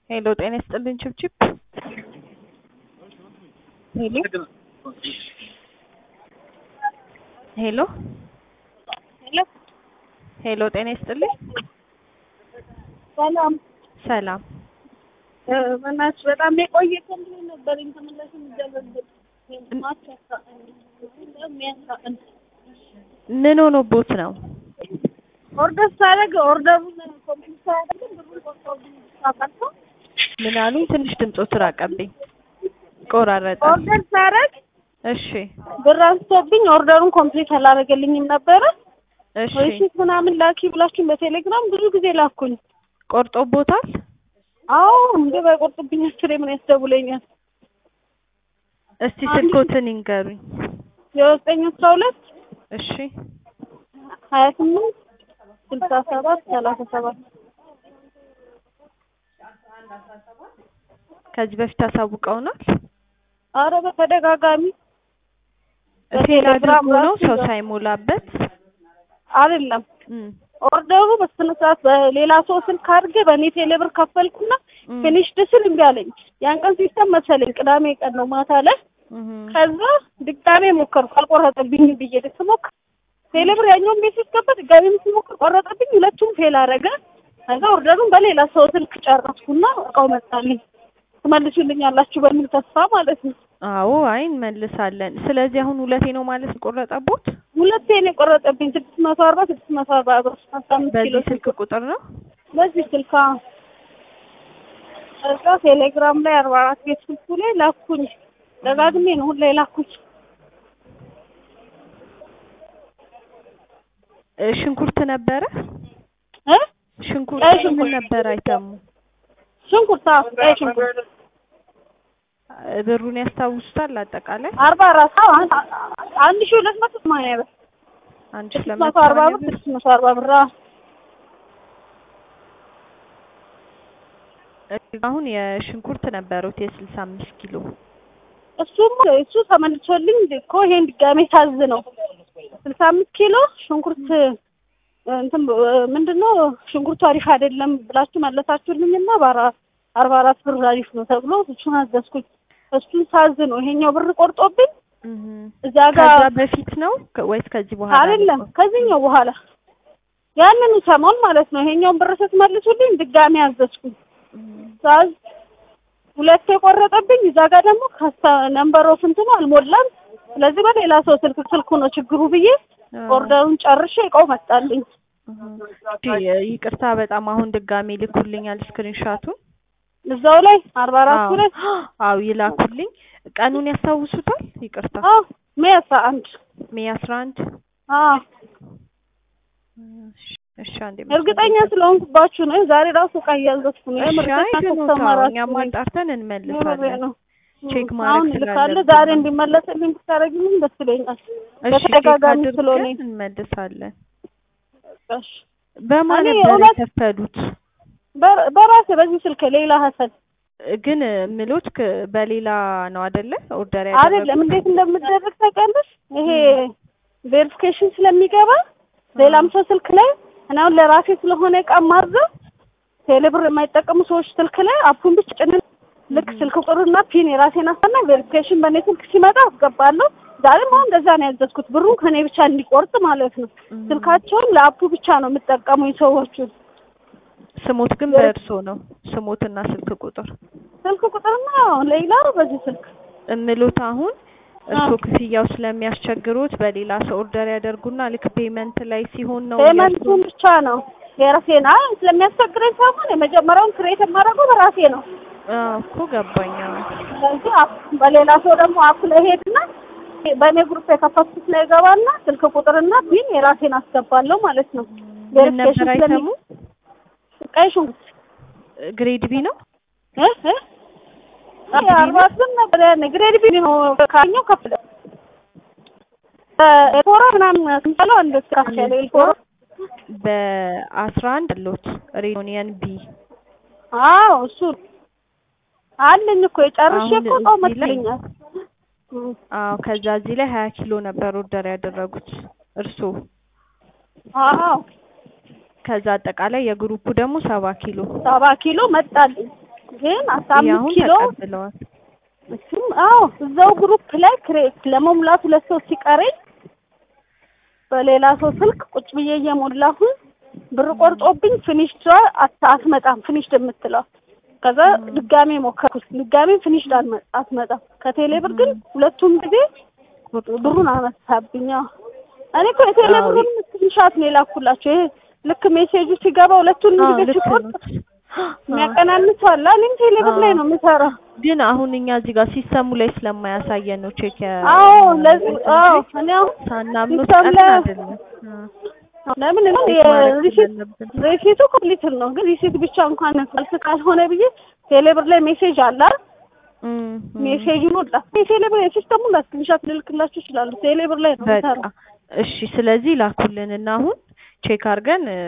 ሄሎ ጤና ይስጥልኝ ችብችብ ሄሎ ሄሎ ሄሎ ሄሎ ጤና ይስጥልኝ ሰላም ሰላም በእናትሽ በጣም የቆየ ኮምፕሌን ነበረኝ ተመላሽ የሚደረግበት ምን ሆኖቦት ነው ኦርደር ሳደርግ ኦርደሩን ኮምፕሊት ሳያደርግ ብሩን ቆርጦብኝ ታውቃለህ? ምን አሉኝ ትንሽ ድምፆት ራቀብኝ ቆራረጠ ኦርደር ሳደርግ እሺ ብር አንስቶብኝ ኦርደሩን ኮምፕሊት አላደረገልኝም ነበረ። እሺ ሪሲት ምናምን ላኪ ብላችሁኝ በቴሌግራም ብዙ ጊዜ ላኩኝ። ቆርጦቦታል አዎ እንደ ባይቆርጥብኝ አስሬ ምን ያስደውለኛል? እስቲ ስልኮትን ይንገሩኝ የዘጠኝ አስራ ሁለት እሺ ሀያ ስምንት ስልሳ ሰባት ሰላሳ ሰባት ከዚህ በፊት አሳውቀውናል አረ በተደጋጋሚ ፌል በቴሌግራም አድርጎ ነው ራሱ ሰው ይዘው- ሳይሞላበት አይደለም እም፣ ኦርደሩ በስነ ስርዓት በሌላ ሰው ስልክ አድርጌ በእኔ ቴሌብር ከፈልኩና እም፣ ፊኒሽድ ስል እምቢ አለኝ። ያን ቀን ሲስተም መሰለኝ ቅዳሜ ቀን ነው ማታ ላይ። እም፣ ከዛ ድጋሜ ሞከርኩ አልቆረጠብኝም ብዬ ስሞክር ቴሌብር ያኛውን ቤት ሲገባ ድጋሜ ስሞክር ቆረጠብኝ። ሁለቱም ፌል አደረገ። ከዛ ኦርደሩን በሌላ ሰው ስልክ ጨረስኩና እቃው መጣልኝ። ትመልሱልኛላችሁ በሚል ተስፋ ማለት ነው። አዎ አይ እንመልሳለን ስለዚህ አሁን ሁለቴ ነው ማለት ቆረጠቦት ሁለቴ ነው የቆረጠብኝ ስድስት መቶ አርባ ስድስት መቶ አርባ ብር አስራ አምስት ኪሎ በዚህ ስልክ ቁጥር ነው በዚህ ስልክ አዎ። ከዛ ቴሌግራም ላይ አርባ አራት ቤት ስልኩ ላይ ላኩኝ። ደጋግሜ ነው ሁሌ ላኩኝ። እ፣ ሽንኩርት ነበረ እ ሽንኩርት ቀይ ምን ሽንኩርት። ነበር አይተሙ ሽንኩርት አዎ፣ ቀይ ሽንኩርት እ፣ ብሩን ያስታውሱታል አጠቃላይ አርባ አራት አዎ፣ አንድ አንድ ሺህ ሁለት መቶ ሰማንያ ብር አንድ ስድስት ስለመቶ መቶ አርባ ብር ስድስት መቶ አርባ ብር አዎ። አሁን የሽንኩርት ነበሩት የስልሳ አምስት ኪሎ እሱም እሱ ተመልሶልኝ እኮ ይሄን ድጋሜ ሳዝ ነው ስልሳ አምስት ኪሎ ሽንኩርት እንትን ምንድን ነው ሽንኩርቱ አሪፍ አይደለም ብላችሁ መለሳችሁልኝና በአራ አርባ አራት ብር አሪፍ ነው ተብሎ እሱን አዘዝኩኝ። እሱን ሳዝ ነው ይሄኛው ብር ቆርጦብኝ እም። እዛ ጋር ከዛ በፊት ነው ከ- ወይስ ከዚህ በኋላ ነው? አይደለም ከዚህኛው በኋላ ያንኑ ሰሞን ማለት ነው። ይሄኛውን ብር ስትመልሱልኝ ድጋሜ አዘዝኩኝ። እም። ሳዝ ሁለት የቆረጠብኝ እዛ ጋር ደግሞ ከስተ ነምበር ኦፍ እንትኑ አልሞላም። ስለዚህ በሌላ ሰው ስልክ ስልኩ ነው ችግሩ ብዬ አዎ። ኦርደሩን ጨርሼ እቃው መጣልኝ። እም። እሺ፣ ይቅርታ በጣም አሁን ድጋሜ ልኩልኛል ስክሪንሻቱን እዛው ላይ አርባ አራቱ አዎ ላይ አዎ ይላኩልኝ ቀኑን ያስታውሱታል ይቅርታ አዎ ሜይ አስራ አንድ ሜይ አስራ አንድ አዎ እሺ እሺ አንዴ እርግጠኛ ስለሆንኩባችሁ ነው። ዛሬ ራሱ እቃ እያዘዝኩ ነው። እሺ የምር አይ ከእናንተ ግን ተማራችሁ እኛም ነኝ። አጣርተን የምሬ እንመልሳለን ነው። ቼክ እም፣ ማድረግ አሁን ልካለ ስላለብን ዛሬ ነው። እንዲመለስልኝ ብታደርጊልኝ ደስ ይለኛል። እሺ ቼክ በተደጋጋሚ ስለሆነ አድርገን እንመልሳለን እሺ በማን እኔ ነበር እውነት- የከፈሉት በር- በራሴ በዚህ ስልክ ሌላ ሀሰን ግን ምሎት ክ- በሌላ ነው አይደለ ኦርደር አይደለም ያደረጉት እንዴት እንደምደረግ ታውቂያለሽ? ይሄ ቬሪፊኬሽን ስለሚገባ ሌላም ሰው ስልክ ላይ እና አሁን ለራሴ ስለሆነ እቃ ማዘው ቴሌብር የማይጠቀሙ ሰዎች ስልክ ላይ አፑን ብቻ ጭንን ልክ ስልክ ቁጥሩና ፒን የራሴን አስና ቬሪፊኬሽን በእኔ ስልክ ሲመጣ አስገባለሁ። ዛሬም አሁን እንደዛ ነው ያዘዝኩት፣ ብሩን ከኔ ብቻ እንዲቆርጥ ማለት ነው። እም። ስልካቸውን ለአፑ ብቻ ነው የምጠቀሙኝ ሰዎቹ። ስሞት ግን ቬሪ- በእርሶ ነው ስሞትና ስልክ ቁጥር ስልክ ቁጥርና ሌላ በዚህ ስልክ እምሎት አሁን እርሶ አዎ። ክፍያው ስለሚያስቸግሩት በሌላ ሰው ኦርደር ያደርጉና ልክ ፔመንት ላይ ሲሆን ነው ፔመንቱን ብቻ ነው የራሴን አይ ስለሚያስቸግረኝ ሳይሆን የመጀመሪያውን ክሬት የማደርገው በራሴ ነው። አዎ እኮ ገባኝ። አዎ። ስለዚህ አፕ- በሌላ ሰው ደግሞ አፕ ላይ ሄድና በእኔ ግሩፕ የከፈትኩት ላይ ገባና ስልክ ቁጥርና ፒን የራሴን አስገባለሁ ማለት ነው። ምን ነበር አይተሙ? ቀይ ሽንኩርት ግሬድ ቢ ነው። እ እ አይ አርባ ስምንት ነበር ያኔ ግሬድ ቢ ነው ካኛው ከፍለ ኤልፎራ ምናምን ስንለው አንድ ከፍ ያለ ኤልፎራ በአስራ አንድ አሎት ሬዩኒየን ቢ አዎ እሱ አለኝ እኮ የጨርሼ አሁን እኮ እቃው እዚህ ላይ- መጥቶኛል። እም። አዎ ከዛ እዚህ ላይ ሀያ ኪሎ ነበር ኦርደር ያደረጉት እርሶ። አዎ ከዛ አጠቃላይ የግሩፑ ደግሞ ሰባ ኪሎ ሰባ ኪሎ መጣልኝ። ግን አስራ ይሄ አምስት አሁን ኪሎ ተቀብለዋል። እሱም አዎ እዛው ግሩፕ ላይ ክሬት ለመሙላት ሁለት ሰው ሲቀረኝ በሌላ ሰው ስልክ ቁጭ ብዬ እየሞላሁኝ ብር ቆርጦብኝ ፊኒሽድ አትመጣም ፊኒሽድ የምትለው ከዛ ድጋሜ ሞከርኩት ድጋሜ ፊኒሽድ አልመ- አትመጣም ከቴሌ ብር ግን ሁለቱም ጊዜ ብሩን አነሳብኝ አዎ እኔ እኮ የቴሌ አዎ። ብሩን ስክሪንሻት ነው የላኩላቸው ይሄ ልክ ሜሴጁ ሲገባ ሁለቱንም አዎ ጊዜ ልክ ሲቆርጥ ነው። የሚያቀናንሰው አለ እኔም ቴሌ ብር ላይ ነው የምሰራው ግን አሁን እኛ እዚህ ጋር ሲስተሙ ላይ ስለማያሳየን ነው ቼክ ያ- አዎ ለዚህ አዎ እኔ አሁን ሳናምኑት ሲስተም ቀን ላይ- አይደለም። አ- ለምን ነው ቼክ ማድረግ የሪሲት ስላለብን። ሪሲቱ ኮምፕሊት ነው ግን ሪሲት ብቻ እንኳን መልስ ካልሆነ ብዬ ቴሌብር ላይ ሜሴጅ አለ አይደል? እም፣ እም። ሜሴጁን ወጣ የቴሌብር የሲስተሙን ስክሪንሻት ልልክላችሁ ይችላሉ ቴሌብር ላይ ነው በቃ የምሰራው እሺ። ስለዚህ ላኩልን እና አሁን ቼክ አድርገን እ፣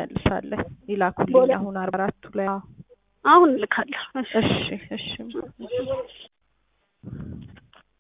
እንመልሳለን። ይላኩልኝ ቦሌ- አሁን አርባ አራቱ ላይ አዎ። አሁን እልካለሁ እሺ እሺ እሺ